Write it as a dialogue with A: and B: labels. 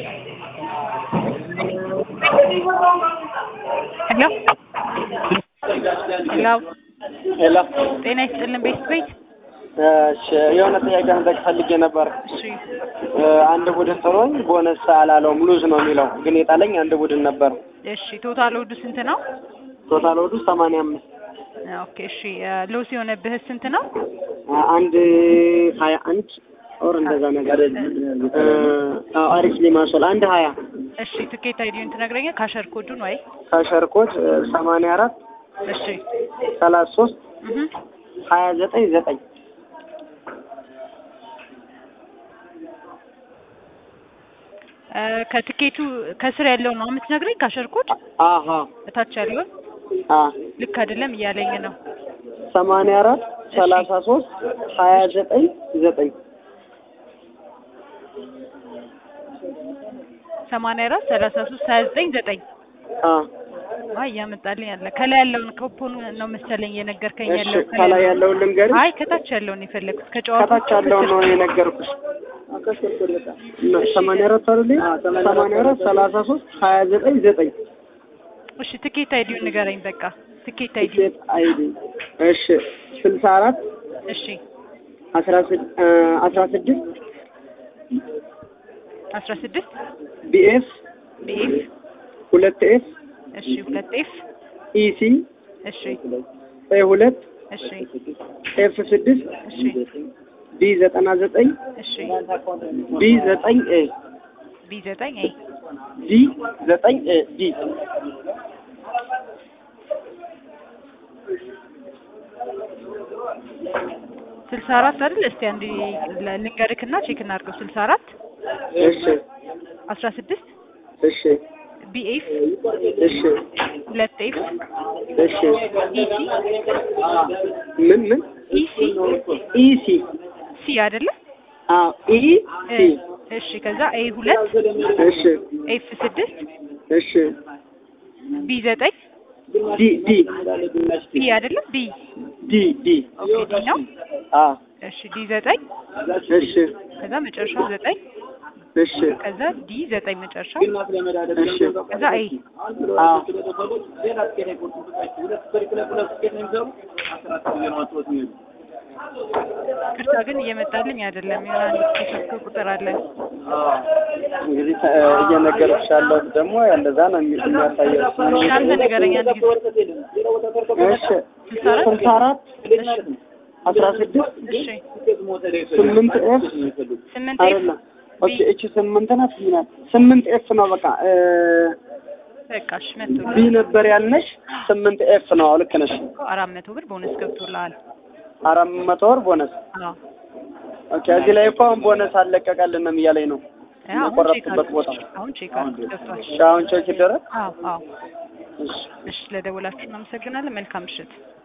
A: ሄሎ ሄሎ
B: ሄሎ
A: ጤና ይስጥልን ቤት ቤት
B: እሺ የሆነ ጥያቄ መጠየቅ ፈልጌ ነበር።
A: እሺ
B: እ አንድ ቡድን ጥሎኝ ቦነስ አላለውም ሉዝ ነው የሚለው ግን የጣለኝ አንድ ቡድን ነበር።
A: እሺ ቶታል ወዱ ስንት ነው?
B: ቶታል ወዱ ሰማንያ አምስት
A: ኦኬ እሺ ሎስ የሆነብህ ስንት ነው?
B: አንድ ሀያ አንድ ኦር እንደዛ ነገር እ አዎ አሪፍ ሊማሶል አንድ ሀያ
A: እሺ ትኬት አይዲውን ትነግረኛል? ካሸር ኮዱን ወይ
B: ካሸርኮት ሰማንያ አራት
A: እሺ
B: ሰላሳ ሶስት
A: እህ
B: ሀያ ዘጠኝ ዘጠኝ
A: እ ከትኬቱ ከስር ያለው ነው የምትነግረኝ? ካሸር ኮድ
B: አሀ
A: እታች ያለውን
B: አ
A: ልክ አይደለም እያለኝ ነው።
B: ሰማንያ አራት ሰላሳ ሶስት ሀያ ዘጠኝ ዘጠኝ
A: ሰማንያ አራት ሰላሳ ሶስት ሀያ ዘጠኝ ዘጠኝ
B: አ
A: አይ እያመጣልኝ አለ። ከላይ ያለውን ኮፖኑ ነው መሰለኝ እየነገርከኝ
B: እሺ
A: ያለው።
B: ከላይ ያለውን ልንገርሽ
A: አይ ከታች ያለውን የፈለግኩት ከጨዋታው
B: ከታች ያለውን ነው የነገርኩሽ። እና ሰማንያ አራት አይደል? ሰማንያ አራት ሰላሳ ሶስት ሀያ ዘጠኝ ዘጠኝ
A: እሺ ትኬት አይዲውን ንገረኝ በቃ ትኬት አይዲ
B: ቲኬት አይዲ እሺ ስልሳ አራት
A: እሺ
B: አስራ ስድ እ አስራ ስድስት
A: አስራ ስድስት
B: ቢኤፍ
A: ቢኤፍ
B: ሁለት ኤፍ
A: እሺ ሁለት ኤፍ
B: ኢሲ
A: እሺ
B: ኤ ሁለት
A: እሺ
B: ኤፍ ስድስት
A: እሺ
B: ቢ ዘጠና ዘጠኝ
A: እሺ
B: ቢ ዘጠኝ ኤ
A: ቢ ዘጠኝ ኤ
B: ዲ ዘጠኝ ኤ ዲ
A: ስልሳ አራት አይደል? እስቲ አንድ ልንገርክና ቼክ እናድርገው። ስልሳ አራት
B: እሺ
A: አስራ ስድስት
B: እሺ
A: ቢኤፍ
B: እሺ
A: ሁለት ኤፍ
B: እሺ
A: ኢሲ
B: ምን ምን
A: ኢሲ
B: ኢሲ
A: ሲ አይደለ?
B: አዎ ኢ
A: እ
B: ሲ
A: እሺ ከዛ ኤ ሁለት
B: እሺ
A: ኤፍ ስድስት
B: እሺ
A: ቢ ዘጠኝ
B: ዲ ዲ
A: ቢ አይደለም ቢ
B: ዲ ዲ
A: ኦኬ ዲ ነው።
B: አ
A: እሺ ዲ ዘጠኝ
B: እሺ
A: ከዛ መጨረሻው ዘጠኝ
B: እሺ
A: ከዛ ዲ ዘጠኝ መጨረሻው
B: እሺ
A: ከዛ ኤ
B: አ
A: ቅርታ ግን እየመጣልኝ አይደለም። የሆነ አንድ ተሰክቶ ቁጥር አለ።
B: እንግዲህ ተ- እየነገርኩሽ ያለሁት ደግሞ እንደዛ ነው የሚ- የሚያሳየው።
A: እሺ አንተ ንገረኝ አንድ ጊዜ
B: እሺ ስልሳ አራት አስራ ስድስት
A: እሺ
B: ስምንት ኤፍ
A: ስምንት ኤፍ
B: አይደለም። ኦኬ እቺ ስምንት ናት ቢ ናት። ስምንት ኤፍ ነው በቃ እ
A: በቃ እሺ መቶ
B: ቢ ነበር ያልነሽ ስምንት ኤፍ ነው። አዎ ልክ ነሽ።
A: አራት መቶ ብር ቦነስ ገብቶልሃል።
B: አራት መቶ ወር ቦነስ።
A: አዎ
B: ኦኬ እዚህ ላይ እኮ አሁን ቦነስ አለቀቀልንም እያለኝ ነው።
A: እ አሁን ቼክ
B: የቆረጥኩበት ቦታ
A: አድርግ። አሁን ቼክ አድርግ ገብቷል።
B: እሺ አሁን ቼክ ይደረግ።
A: አዎ አዎ
B: እሺ
A: እሺ ለደወላችሁ እናመሰግናለን። መልካም ምሽት።